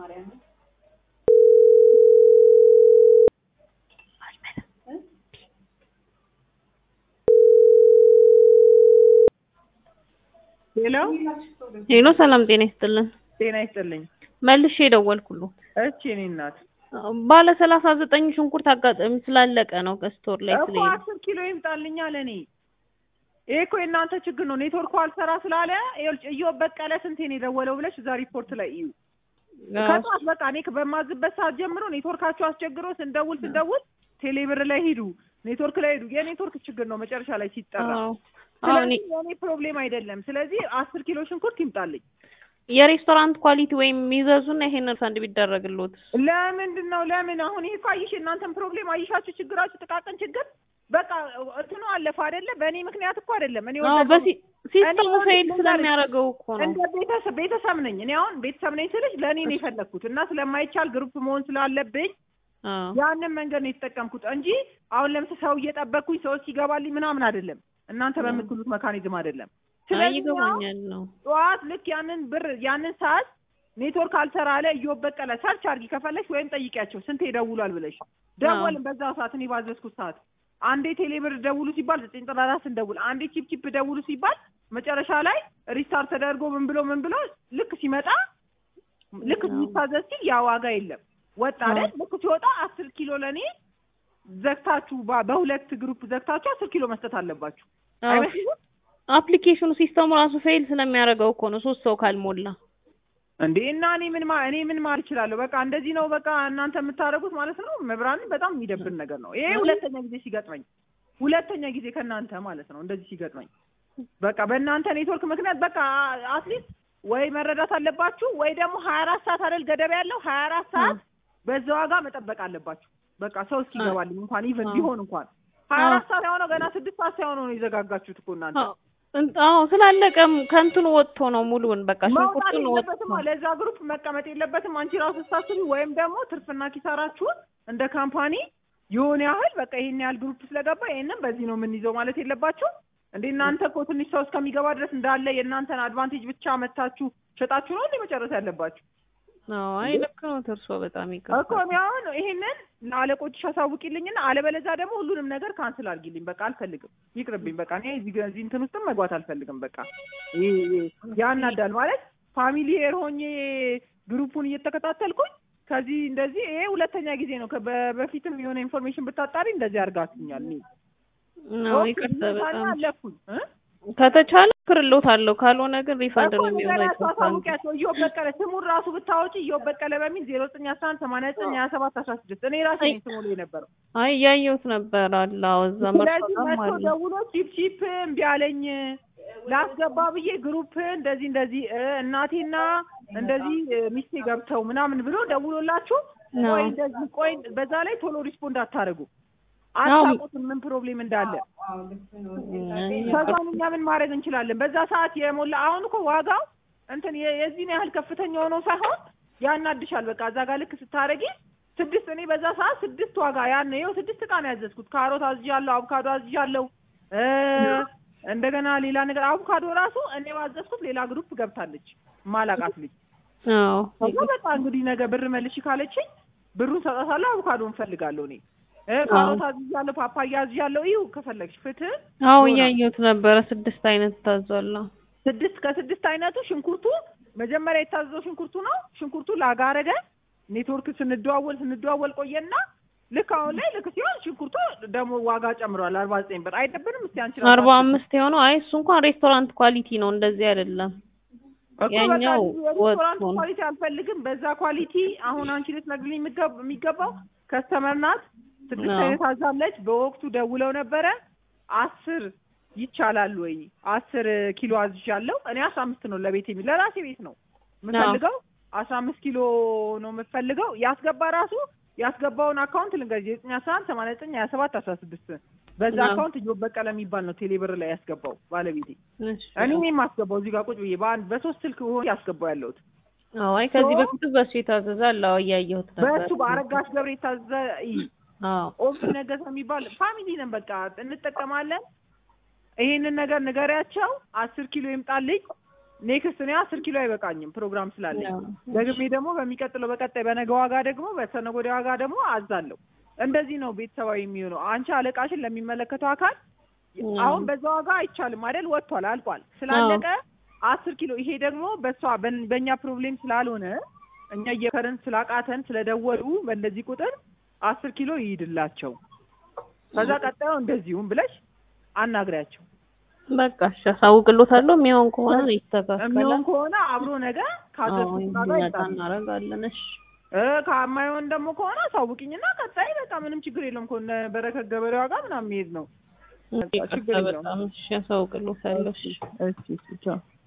ሄሎ ሄሎ ሰላም ጤና ይስጥልን። ጤና ይስጥልኝ። መልሼ የደወልኩሉ እቺ እኔ እናት ባለ ሰላሳ ዘጠኝ ሽንኩርት አጋጣሚ ስላለቀ ነው ከስቶር ላይ እኮ ስለሄደ አስር ኪሎ ይምጣልኛ ለእኔ። ይሄ እኮ የእናንተ ችግር ነው። ኔትወርኩ አልሰራ ስላለ ይኸውልሽ፣ እዮብ በቀለ ስንቴ ነው የደወለው ብለሽ እዛ ሪፖርት ላይ እዩ። ከጠዋት በቃ እኔ በማዝበት ሰዓት ጀምሮ ኔትወርካቸው አስቸግሮ ስንደውል ስንደውል ቴሌብር ላይ ሂዱ፣ ኔትወርክ ላይ ሂዱ። የኔትወርክ ችግር ነው መጨረሻ ላይ ሲጠራ። አዎ አዎ እኔ ስለዚህ የኔ ፕሮብሌም አይደለም። ስለዚህ አስር ኪሎ ሽንኩርት ይምጣልኝ። የሬስቶራንት ኳሊቲ ወይም ይዘዙና ይሄን ሪፈንድ ቢደረግልዎት ለምንድን ነው ለምን አሁን ይሄ እኮ አየሽ የእናንተን ፕሮብሌም አየሻችሁ ችግራችሁ ጥቃቅን ችግር በቃ እንትኑ አለፈ አይደለ በእኔ ምክንያት እኮ አይደለም እኔ አዎ ወደድኩ። በሲ ሲስተሙ እኔ ፌል ወደድኩ ስለሚያደርገው እኮ ነው። እንደ ቤተሰብ ቤተሰብ ነኝ እኔ አሁን ቤተሰብ ነኝ ስልሽ ለእኔ ነው የፈለግኩት እና ስለማይቻል ግሩፕ መሆን ስላለብኝ አዎ ያንን መንገድ ነው የተጠቀምኩት እንጂ አሁን ለምሳሌ ሰው እየጠበቅኩኝ ሰዎች ሲገባልኝ ምናምን አይደለም እናንተ በምትሉት መካኒዝም አይደለም አይ ስለዚህ አሁን ይገባኛል ነው ጠዋት ልክ ያንን ብር ያንን ሰዓት ኔትወርክ አልሰራ አለ እዮብ በቀለ ሰርች አድርጊ ከፈለሽ ወይም ጠይቂያቸው ስንቴ ይደውሏል ብለሽ ደወልን በዛ ሰዓት እኔ ባዘዝኩት ሰዓት አንዴ ቴሌብር ደውሉ ሲባል ዘጠኝ ጥራራ ስንደውል አንዴ ቺፕ ቺፕ ደውሉ ሲባል መጨረሻ ላይ ሪስታርት ተደርጎ ምን ብሎ ምን ብሎ ልክ ሲመጣ ልክ ሲታዘዝ ሲል ያ ዋጋ የለም ወጣ አይደል ልክ ሲወጣ አስር ኪሎ ለእኔ ዘግታችሁ በ- በሁለት ግሩፕ ዘግታችሁ አስር ኪሎ መስጠት አለባችሁ አዎ አይመስልም አፕሊኬሽኑ ሲስተሙ ራሱ ፌል ስለሚያደርገው እኮ ነው ሶስት ሰው ካልሞላ እንዴ እና እኔ ምን ማ እኔ ምን ማለት እችላለሁ? በቃ እንደዚህ ነው በቃ እናንተ የምታደርጉት ማለት ነው። መብራንን በጣም የሚደብር ነገር ነው። ይሄ ሁለተኛ ጊዜ ሲገጥመኝ ሁለተኛ ጊዜ ከእናንተ ማለት ነው እንደዚህ ሲገጥመኝ በቃ በእናንተ ኔትወርክ ምክንያት በቃ አትሊስት ወይ መረዳት አለባችሁ ወይ ደግሞ ሀያ አራት ሰዓት አይደል ገደብ ያለው ሀያ አራት ሰዓት በዛ ዋጋ መጠበቅ አለባችሁ። በቃ ሰው እስኪገባልኝ እንኳን ኢቨን አዎ። ቢሆን እንኳን ሀያ አራት ሰዓት ሳይሆነው ገና ስድስት ሰዓት ሳይሆነው ነው የዘጋጋችሁት እኮ እናንተ። አዎ እን- አዎ ስላለቀም ከእንትኑ ወጥቶ ነው ሙሉውን በቃ መውጣት ሽንኩርቱን ወጥቶ የለበትም ለዛ ግሩፕ መቀመጥ የለበትም። አንቺ ራሱ ስታስቢ ወይም ደግሞ ትርፍና ኪሳራችሁን እንደ ካምፓኒ የሆነ ያህል በቃ ይሄን ያህል ግሩፕ ስለገባ ይሄንን በዚህ ነው የምንይዘው ማለት የለባችሁ እንዴ። እናንተ እኮ ትንሽ ሰው እስከሚገባ ድረስ እንዳለ የእናንተን አድቫንቴጅ ብቻ መታችሁ ሸጣችሁ ነው እንዴ መጨረስ ያለባችሁ? አዎ አይ ልክ ነው እርሶ በጣም እኮ ይገባል እኔ አሁን ይሄንን ለአለቆችሽ አሳውቂልኝና አለበለዚያ ደግሞ ሁሉንም ነገር ካንስል አድርጊልኝ። በቃ አልፈልግም፣ ይቅርብኝ። በቃ እኔ እዚህ ጋ- እዚህ እንትን ውስጥም መግባት አልፈልግም። በቃ ይሄ ይሄ ያናዳል ማለት ፋሚሊየር ሆኜ ግሩፑን እየተከታተልኩኝ ከዚህ እንደዚህ ይሄ ሁለተኛ ጊዜ ነው። ከ- በ- በፊትም የሆነ ኢንፎርሜሽን ብታጣሪ እንደዚህ አድርጋችሁኛል። እኔ ነው ይቅርታ ኦኬ፣ በጣም አለፍኩኝ እ ከተቻለ ክርሎታለሁ ካልሆነ ግን ሪፋንድ እኮ ነው የሚሆነው ንገሪያቸው፣ ይቆርጣል አሳውቂያቸው። እዮብ በቀለ ስሙን ራሱ ብታወጪ እዮብ በቀለ በሚል ዜሮ ዘጠኝ አስራ አንድ ሰማንያ ዘጠኝ ሀያ ሰባት አስራ ስድስት እኔ ራሴ ነኝ ስሙ ላይ የነበረው አይ እያየሁት ነበር አለ አዎ እዛ ስለዚህ መርጦታም መጥቶ አለ ደውሎ ቺፕ ቺፕ እምቢ አለኝ ላስገባ ብዬ ግሩፕ እንደዚህ እንደዚህ እ እናቴና እንደዚህ እ ሚስቴ ገብተው ምናምን ብሎ ደውሎላችሁ ነው። ቆይ እንደዚህ ቆይ በዛ ላይ ቶሎ ሪስፖንድ አታደርጉ አዎ። አታውቁትም ምን ፕሮብሌም እንዳለ ከዛን እኛ ምን ማድረግ እንችላለን በዛ ሰዓት የሞላ አሁን እኮ ዋጋው እንትን የ- የዚህን ያህል ከፍተኛ ሆኖ ሳይሆን ያናድሻል በቃ እዛ ጋር ልክ ስታረጊ ስድስት እኔ በዛ ሰዓት ስድስት ዋጋ ያን ይኸው ስድስት እቃ ነው ያዘዝኩት ካሮት አዝዣለሁ አቮካዶ አዝዣለሁ እ እንደገና ሌላ ነገር አቮካዶ ራሱ እኔ ባዘዝኩት ሌላ ግሩፕ ገብታለች ማላቃት ልጅ አዎ ከዛ በቃ እንግዲህ ነገ ብር መልሽ ካለችኝ ብሩን ሰጣታለሁ አቮካዶ እንፈልጋለሁ እኔ እ ካሮት አዝዣለሁ ፓፓያ አዝዣለሁ ይሁ ከፈለግሽ ፍትህ አዎ ዶራ። እያየሁት ነበረ ስድስት አይነት ታዟል አዎ። ስድስት ከስድስት አይነቱ ሽንኩርቱ መጀመሪያ የታዘዘው ሽንኩርቱ ነው። ሽንኩርቱ ላጋ አረገ። ኔትወርክ ስንደዋወል ስንደዋወል ቆየና ልክ አሁን ላይ ልክ ሲሆን ሽንኩርቱ ደግሞ ዋጋ ጨምሯል። አርባ ዘጠኝ ብር አይደብርም? እስቲ አንቺ ራስሽ አርባ አምስት የሆነው አይ እሱ እንኳን ሬስቶራንት ኳሊቲ ነው እንደዚህ አይደለም እኮ በቃ ያኛው የሬስቶራንት ወጥቶ ነው። ኳሊቲ አልፈልግም። በዛ ኳሊቲ አሁን አንቺ ልትነግሪኝ የሚገብ- የሚገባው ከስተመር ናት። ስድስት አዎ። አይነት አዛለች። በወቅቱ ደውለው ነበረ አስር ይቻላል ወይ አስር ኪሎ አዝዣለሁ። እኔ አስራ አምስት ነው ለቤት የሚ ለራሴ ቤት ነው የምፈልገው አስራ አምስት ኪሎ ነው የምፈልገው። ያስገባ ራሱ ያስገባውን አካውንት ልንገርሽ ዘጠኝ አስራ አንድ ሰማንያ ዘጠኝ ሀያ ሰባት አስራ ስድስት በዛ አዎ። አካውንት እዮብ በቀለ የሚባል ነው ቴሌብር ላይ ያስገባው ባለቤቴ። እሺ። እኔ ነኝ የማስገባው እዚህ ጋር ቁጭ ብዬ በአንድ በሶስት ስልክ ሆኖ ያስገባው ያለሁት አዎ አይ ከዚህ ሶ- በፊት በሱ የታዘዘ አለ አዎ እያየሁት ነበር በእሱ በአረጋሽ ገብረ የታዘዘ ይ አዎ ኦፊ ነገሰ የሚባል ፋሚሊ ነን። በቃ እንጠቀማለን። ይሄንን ነገር ንገሪያቸው። አስር ኪሎ ይምጣልኝ። ኔክስት እኔ አስር ኪሎ አይበቃኝም ፕሮግራም ስላለኝ ያው፣ ደግሜ ደግሞ በሚቀጥለው በቀጣይ በነገ ዋጋ ደግሞ በሰነገ ወዲያ ዋጋ ደግሞ አዛለሁ። እንደዚህ ነው ቤተሰባዊ የሚሆነው። አንቺ አለቃሽን ለሚመለከተው አካል አዎ። አሁን በዛ ዋጋ አይቻልም አይደል? ወጥቷል፣ አልቋል። ስላለቀ አስር ኪሎ ይሄ ደግሞ በሷ በን- በእኛ ፕሮብሌም ስላልሆነ እኛ እየከረን ስላቃተን ስለደወሉ በእንደዚህ ቁጥር አስር ኪሎ ይሂድላቸው። ከዛ ቀጣዩ እንደዚሁም ብለሽ አናግሪያቸው። በቃ እሺ አሳውቅሎታለሁ። የሚሆን ከሆነ ይስተካከላል። የሚሆን ከሆነ አብሮ ነገ አዎ ካዘዝኩት ጋር እንዲመጣ ይጣል እናደርጋለን። እሺ እ ከማይሆን ደግሞ ከሆነ አሳውቂኝና ቀጣይ በቃ ምንም ችግር የለውም። ከሆነ በረከት ገበሬዋ ጋር ምናምን መሄድ ነው። በቃ ችግር ይቅርታ የለውም። በጣም እሺ አሳውቅሎታለሁ። እሺ እሺ እሺ ቻው።